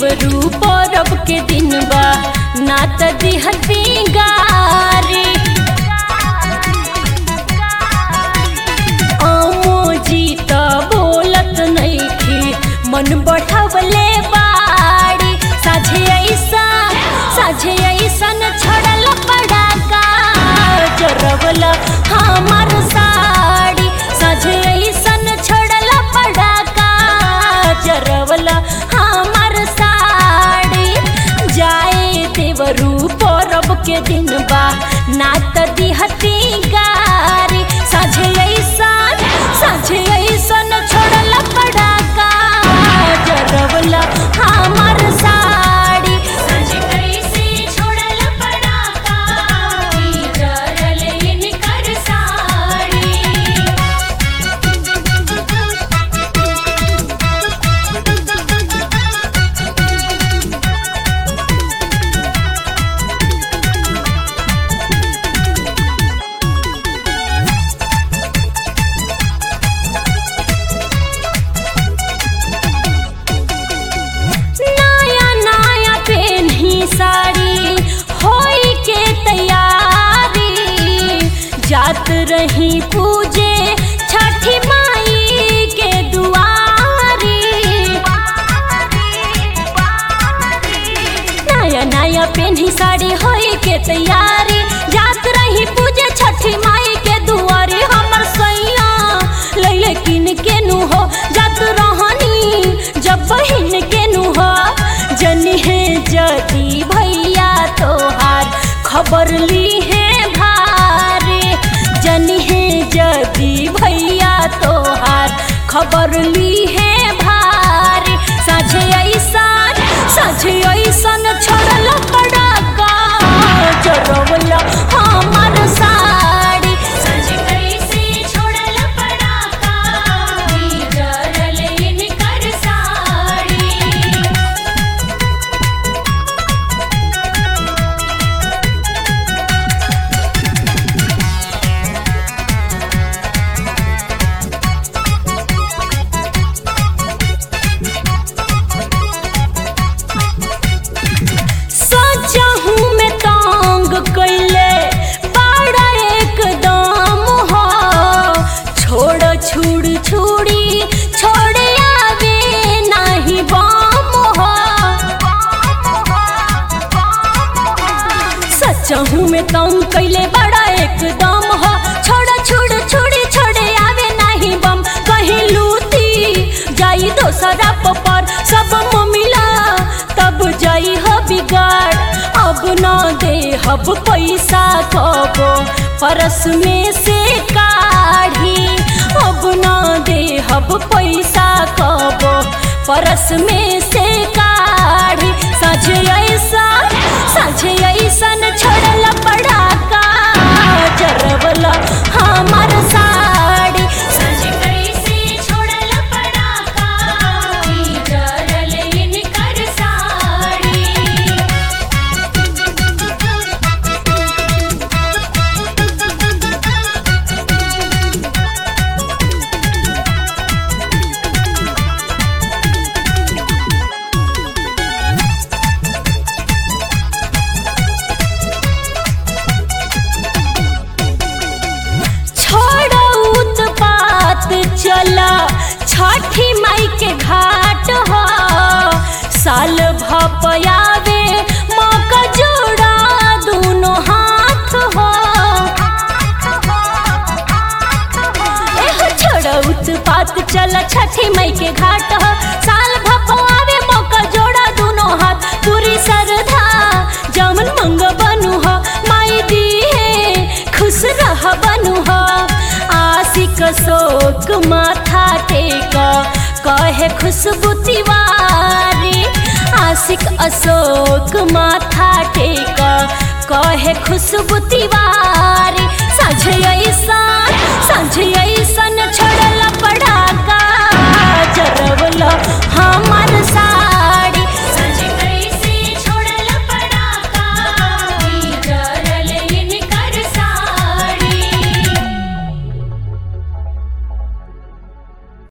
देवरू परब के दिन बा ना त दिहती गारी अमोजी त बोलत नइखी मन बढ़वले बाड़ी साझे ऐसा साझे ऐसन छड़ल पड़ाका जरवल हमार साड़ी साझे ऐसन छड़ल पड़ाका जरवल हमार साड़ी जाए देवरू परब के दिन बा ना त दिहती गारी साझे ऐसन साझे ऐसन छोड़ल पड़ाका जरवल हमार साड़ी साझे कैसे छोड़ल पड़ाका जरल इनकर साड़ी नया नया पेन्ही साड़ी होई के तैयारी जात रही पूजे छठी माई के दुआरी नया नया पेन्ही साड़ी होई के तैयारी जात रही पूजे छठी माई के दुआरी हमर सैया लैले किन के नु हो जात रहनी जब बहिन के नु हो जनी है जदी भैया तोहार खबर ली है भारे जनी है जदी भैया तोहार खबर ली है भारे साझे ऐसन साझे ऐसन छोड़ल पड़ाका जरवल हमार साड़ी साझे कैसे छोड़ल पड़ाका जरल इनकर साड़ी सचहू में तांग कैले बड़ा एकदम हो छोड़ छुड़ छुड़ी छोड़ आवे नहीं बम हो सचहू में तांग कैले बड़ा एकदम हो छोड़ छुड़ छुड़ी छोड़े आवे नहीं बम कहीं लूटी जाई दोसरा पर सब मिला तब जाई हो बिगाड़ अब न दे हब पैसा कबो परस में से काढ़ी अब न दे हब पैसा कबो परस में से काढ़ी साझे ऐसा साझे ऐसन छोड़ल पड़ाका जरवल हमार साड़ी साझे कैसे छोड़ल पड़ाका जरल इनकर साड़ी छोड़ो उत्पात चला छठी माई के घाट हो साल भपयावे मौका जोड़ा दोनों हाथ हो एहो छोड़ो उत्पात चला छठी माई के घाट हो साल भपयावे मौका जोड़ा दोनों हाथ पूरी श्रद्धा जमन मंग बनू हो माई दी है खुश रह बनू हो आशिक शोक माथा टेक कहे खुशबू तिवारी आशिक अशोक माथा टेक कहे खुशबू तिवारी साझे ऐसा साझे